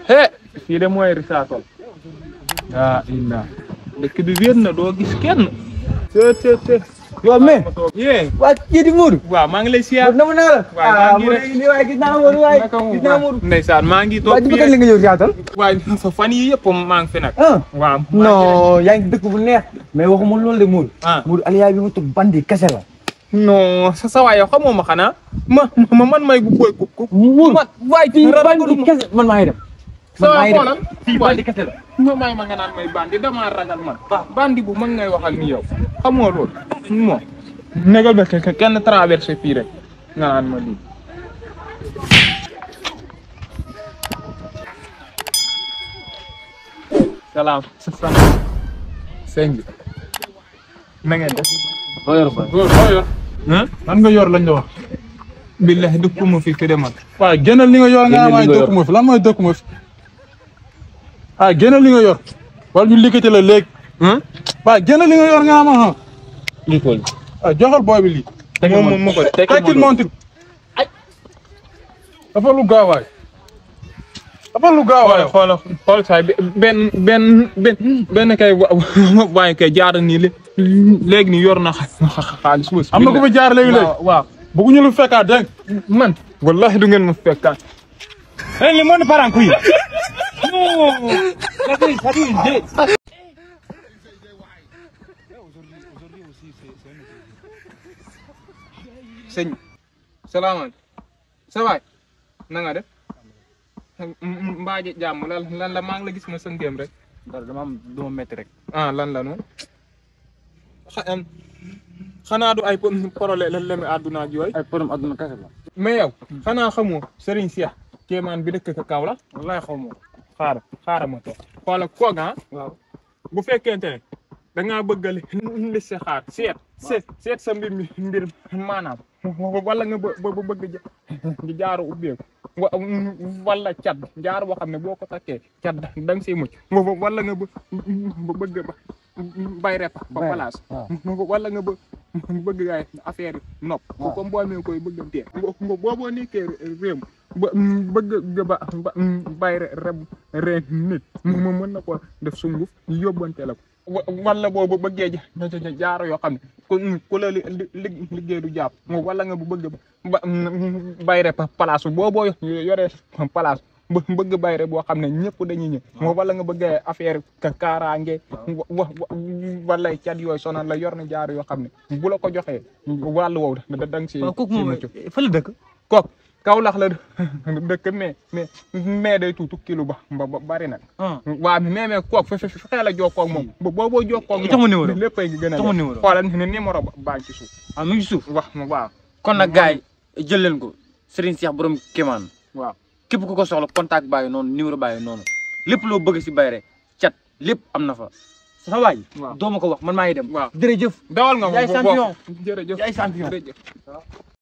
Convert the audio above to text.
he fii de mooy risaatol aa inna dëkk bi wér na doo gis kenn te te te yow mais yee waa kii di Modou. waaw maa ngi lay siyaar Modou nama naa la. waaw maa ngi Modou rek. nii waaye gis naa Modou waaye naka mu gis naa Modou. ndeysaan maa ngi waa toog ji ba fii kañ la rek nga ñëw Yaatal. waaye fa fan yii yëpp maa ngi fi nag ah waaw maa ngi rek. non yaa ngi dëkk bu neex. mais waxuma loolu de Modou. ah Modou Aliou bi mu toog bandi kese la. non sa sa waay yow xamoo ma xanaa ma ma man may gu koy ku ku Modou man waay fii rab bandi kese man maa ngi dem. sa man maa waay ngi xoolal dem fii bandi kese la. ma may ma nga naan may bandi damaa ragal man bandi bu mag ngay waxal ni yow xamoo loolu moom négal ba ke- kenn traversé fii rek nga naan ma lii salaam salaam sëñ bi na ngeen def boo yor ba. góor boo yor ah lan nga yor lañ la wax billahi dëkkuma fi fi de man waaw génnal li nga yor nga Génnal am ay li nga yor. dëkku ma fi lan mooy dëkku ma fi ah génnal li nga yor wala ñu liggéey la léegi ah waaw génnal li nga yor nga am ah lii ko ah joxal booy bi lii moom moom ma ko de tekkil montir ay dafa lu gaaw waay dafa lu gaaw waay xool xool xool saay benn benn benn benn kay wa waaye kay jaar nii lé léegi nii yor na xa- xa- xaalis wës am na ku fi jaar léegi léegi waaw waaw bëgguñu lu fekkaat dégg man wallahi du ngeen ma fekkaat eh li mo ni paranku yi. sëñ salaamaaleykum sa waay na nga def mbaa ji jàmm lan lan la maa ngi la gis ma sëngeem rek dara dama am dama métti rek. ah lan la noonu xa- em, xanaa du ay problème la leme àdduna ak yooyu ay problème adduna kese la. mais yow xanaa xamoo Serigne Cheikh kéemaan bi dëkk ka kaw la wallahi xaw ma ko. xaaral xaaral ma toog xoola koog ah waaw. bu fekkente ne da ngaa bëgg a li si xaar seet seet seet sa mbir mi mbir maanaam wala nga bë bë- bëgg ja jaaru ubbeeku wa wala cat jaar boo xam ne boo ko takkee cat da nga siy mucc wa- wala nga bë bëgg ba bay rep ba Bay, place waaw. wala nga bë bëgg ay affaire yi nopp waaw. comme boo mee koy bëggantee boo boo nekkee réew ba bëgg ba ba bay reb reen nit mu mën na ko def sunguf yóbbante la ko wa- wala boobu bëggee ja ja- ja- jaaro yoo xam ne ku ku la li li- liggéey du jàpp wala nga bu bëgg ba bayre pa place boo boo yoree place ba bëgg bayre boo xam ne ñëpp dañuy ñëw wala nga bëggee affaire ka kaaraange wa wa wala cat yooyu sonal la yor na jaaro yoo xam ne bu la ko joxee wàllu woowu da da nga si waaw kooku si moom mucc fa la dëkk. kooku Kaolack la dëkk mais mais mais day tuutu kilo ba ba ba bari nag. ah waaw mais mais kooku fe fe fexee la jokkoo ak moom ba boo boo jokkoo ak moom. Jox ma numéro. léppay gën a Jox ma def. numéro. xoolal ne numéro ba baa ngi ci suuf. ah mi ngi suuf. wax ma waaw kon nag gars yi jël leen ko Serigne Cheikh borom Kéemaan waaw. képp ku ko soxla contact bàyyi noonu numéro bàyyi noonu lépp loo bëgg si bayre cat lépp am na fa sa waay waaw. doo ma ko wax man maa ngi dem waaw. jërëjëf dawal nga Yaay bo- bo- champion. jërëjëf yaay champion jërëjëf.